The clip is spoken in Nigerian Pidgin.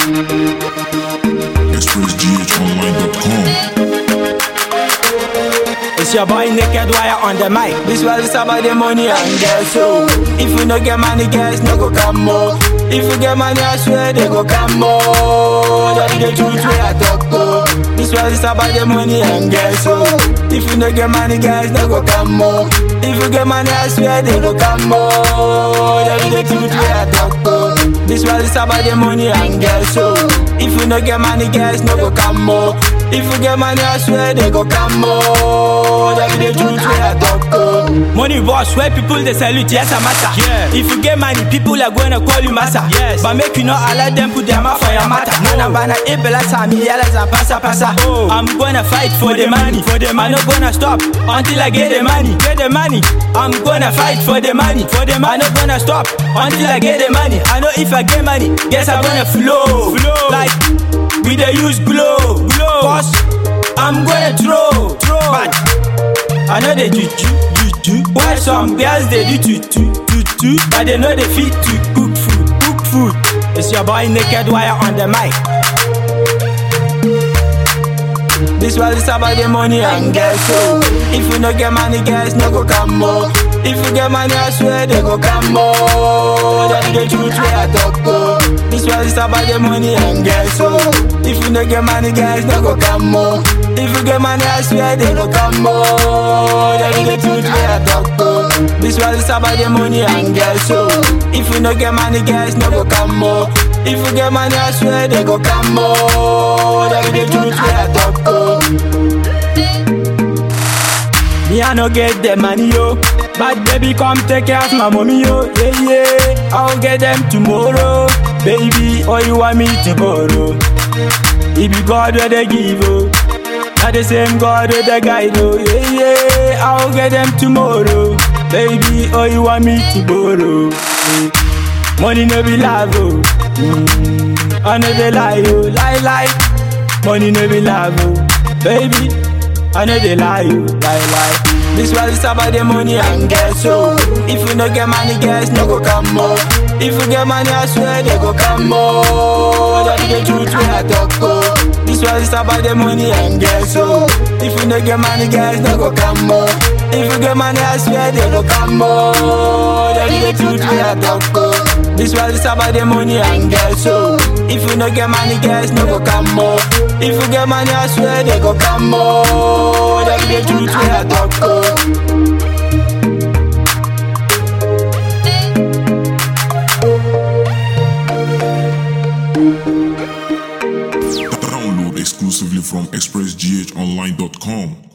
ExpressGHOnline.com. It's your boy Naked Wire on the mic. This world is about the money and girls. So if you no get money, girls no go come more. If you get money, I swear they go come more. That is the truth where I talk to. This world is about the money and girls. So if you no get money, girls no go come more. If you get money, I swear they go come more. That is the truth where I talk to. This world is about the money and girls. So if you no get money, girls no go come more. If you get money, I swear they go come more. That be the truth where I talk to. Money boss, where people they salute, yes, I'm matter. Yeah. If you get money, people are gonna call you massa. Yes. But make you not allow them put their mouth for your matter. Nana bana ebela sami yala za pasa pasa. Oh. I'm gonna fight for the money. For the money. I'm not gonna stop until I get the money. Get the money. I'm gonna fight for the money. For the money. I'm not gonna stop until I get the money. I know if I get money, guess I'm gonna flow. Flow. Like we dey use glow. Glow. Cause I'm gonna throw. Throw. But I know they juju. Juju. Why some girls they do tutu. Tutu. But they know they fit to cook food. Cook food. It's your boy Naked Wire on the mic. This world is about the money and girls. So if you no get money, girls no go come more. If you get money, I swear they go come more. That is the truth where I talk to. This world is about the money and girls. So if you no get money, girls no go come more. If you get money, I swear they go come more. That is the truth where I talk to. This world is about the money and girls. So if you no get money, girls no go come more. If you get money, I swear they go come more. That is the truth where I talk to. Me I no get the money yo, but baby come take care of my mommy yo. Yeah yeah, I'll get them tomorrow, baby. Or you want me to borrow? It be God where they give oh, not the same God where they guide oh. Yeah yeah, I'll get them tomorrow, baby. Or you want me to borrow? Yeah. Money no be love oh, mm, I know they lie oh, lie lie. Money no be love oh, baby. I know they lie you, lie lie. This world is about the money and girls so If you no get money, girls no go come more. If you get money, I swear they go come more. That is the truth when I talk to. This world is about the money and girls so If you no get money, girls no go come more. If you get money, I swear they go come more. That is the truth when I talk to. This world is about the money and girls so If you no get money, girls no go come more. If you get money, I swear they go come more. That is the truth when I talk to. Download exclusively from ExpressGHOnline.com.